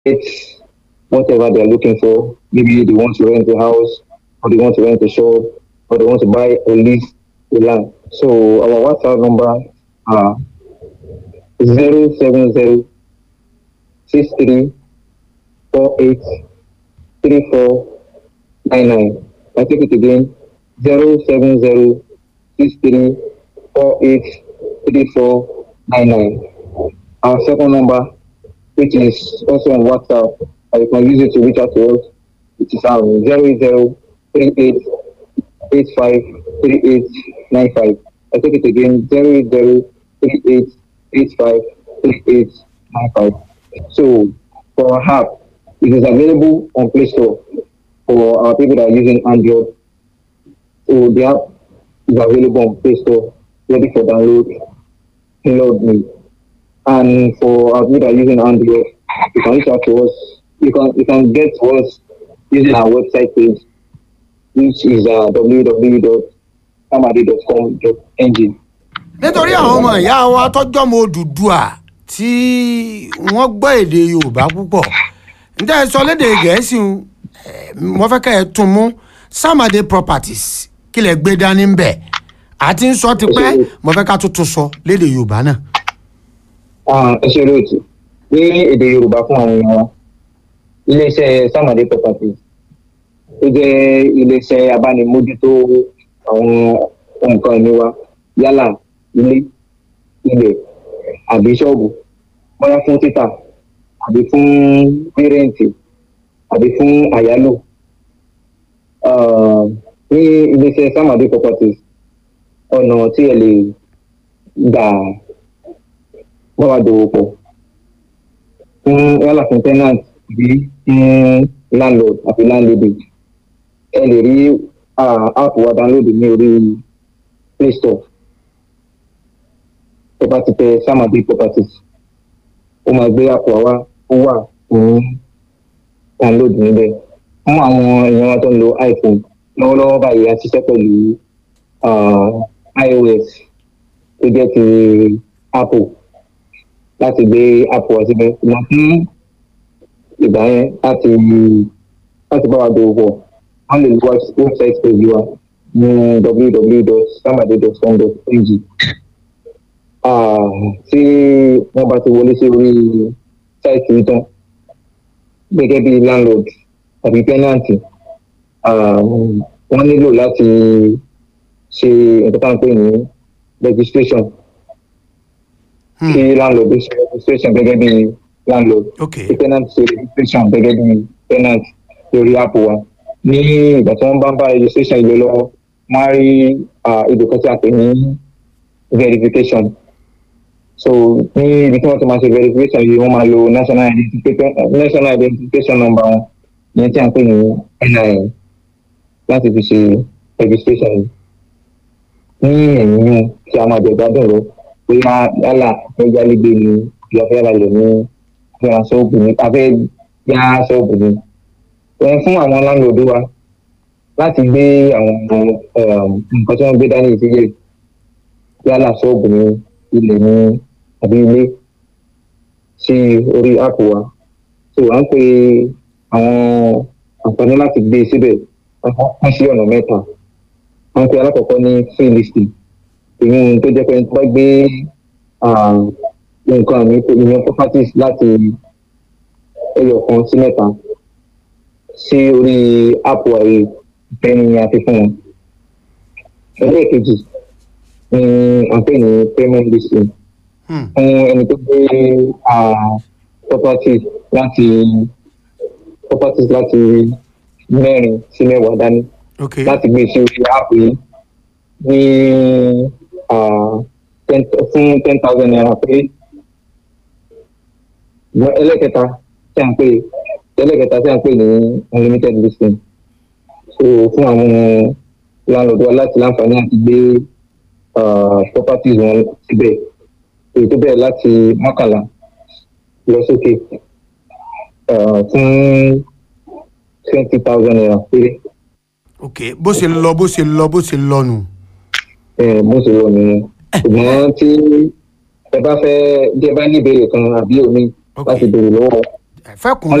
whatever they're looking for. Maybe they want to rent a house, or they want to rent a shop, or they want to buy or lease a land. So our WhatsApp number are zero seven zero six three four eight three four nine nine. I take it again zero seven zero six three four eight three four nine nine. Our second number, which is also on WhatsApp, and you can use it to reach out to us, which is um zero zero three eight eight five three eight nine five. I take it again zero zero three eight eight five three eight nine five. So for our app, it is available on Play Store for our people that are using Android. So the app is available on Play Store, ready for download. Download me. And for our people that are using Android, you can reach out to us. You can you can get to us using our website page, which is uh, www.samadi.com.ng. nítorí àwọn ọmọ ìyá wa tọjọ́ mọ Odùduwà tí wọ́n gbọ́ èdè Yorùbá púpọ̀ níta ẹ sọ lédè Gẹ̀ẹ́sì ń, eh, mo fẹ́ kẹ́ ẹ tún mú Samade Properties kí lẹ gbé dání ń bẹ̀ àti ń sọ tipẹ́ mo fẹ́ ká tuntun sọ lédè Yorùbá náà. Ah, ẹ ṣe lóòtù ní èdè yorùbá fún àwọn èèyàn wa iléeṣẹ́ Samade Properties ó jẹ́ iléeṣẹ́ abánimójútó àwọn nǹkan ìní wa yálà ilé ilẹ̀ àbí ṣọ́ọ̀bù bóyá fún títà àbí fún rírẹ́ǹtì àbí fún àyálò Ah, ní iléeṣẹ́ Samade Properties ọ̀nà tí ẹ lè gbà bá wa dòwò pọ̀ fún yálà fún tenant àbí fún landlord àbí landlady ẹ lè rí ah, app wa download ní orí play store tó bá ti tẹ Samade Properties ó máa gbé app wa wá ó wà fún download níbẹ̀ fún àwọn èèyàn wa tó ń lo iPhone lọ́wọ́lọ́wọ́ báyìí a ṣiṣẹ́ pẹ̀lú ah, iOS tó jẹ́ ti Apple láti gbé app wa síbẹ̀ ṣùgbọ́n fún ìgbà yẹn láti láti bá wa dòwò pọ̀ wọ́n lè lo website page wa ní www.samade.com.ng Ah, tí wọ́n bá ti wọlé sí orí sáìtì yìí tán gẹ́gẹ́ bí landlord àbí tenant ah, wọ́n nílò láti ṣe nǹkan tá à ń pè ní registration Hmm. kí landlord ṣe registration gẹ́gẹ́ bí landlord ok kí tenant ṣe registration gẹ́gẹ́ bí tenant lórí app wa ní ìgbà tí wọ́n bá ń bá registration ìlú lọ́wọ́ wọ́n á rí ah, ibì kan tí a pè ní verification so ní ibi tí wọ́n ti máa ṣe verification yìí wọ́n máa lo national identification national identification number wọn ìyẹn tí a ń pè ní NIN láti fi ṣe registration yìí ní ẹ̀yìn yún tí a máa jẹ gbádùn rẹ bóyá yálà fẹ́ yálégbé ni ìyá fẹ́ ra lẹ̀ ní fẹ́ ṣọ́ọ̀bù ní afẹ́ yá ṣọ́ọ̀bù ní. ẹ fún àwọn láńlọ́ọ̀dù wa láti gbé àwọn um, nǹkan tí wọ́n gbé dání ìdílé yálà ṣọ́ọ̀bù ní ilẹ̀ ní àbí ilé sí orí áàpù wa. so à ń pe àwọn àǹfààní láti gbé síbẹ̀ wọ́n sí ọ̀nà mẹ́ta wọ́n pe alákọ̀ọ́kọ́ ní free listing ìyẹn tó jẹ́ pé tó bá gbé ah, nǹkan àmì ìyẹn properties láti ẹyọ kan sí mẹ́ta sí orí app ààrẹ ìfẹ́ni àti fún wọn. ẹlẹ́ẹ̀kejì ni à ń pè ní payment listing Hmm. fún ẹni tó gbé ah, properties láti properties láti mẹ́rin sí mẹ́wàá dání ok láti gbé sí orí app yìí ní ah, ten fún ten thousand naira pé Ṣùgbọ́n ẹlẹ́kẹta tí a ń pè ẹlẹ́kẹta tí a ń pè ní unlimited listing so fún àwọn landlord wa láti láǹfààní àti gbé ah, properties wọn síbẹ̀ èyí tó bẹ̀rẹ̀ láti mọ́kànlá lọ sókè ah, fún twenty thousand naira péré. ok bó ṣe lọ bó ṣe lọ bó ṣe lọ nù. ẹ bó ṣe wọ nìyẹn ṣùgbọ́n tí ẹ bá fẹ́ bí ẹ bá ní ìbéèrè kan àbí omi Ok. láti béèrè lọ́wọ́ fẹ́kùn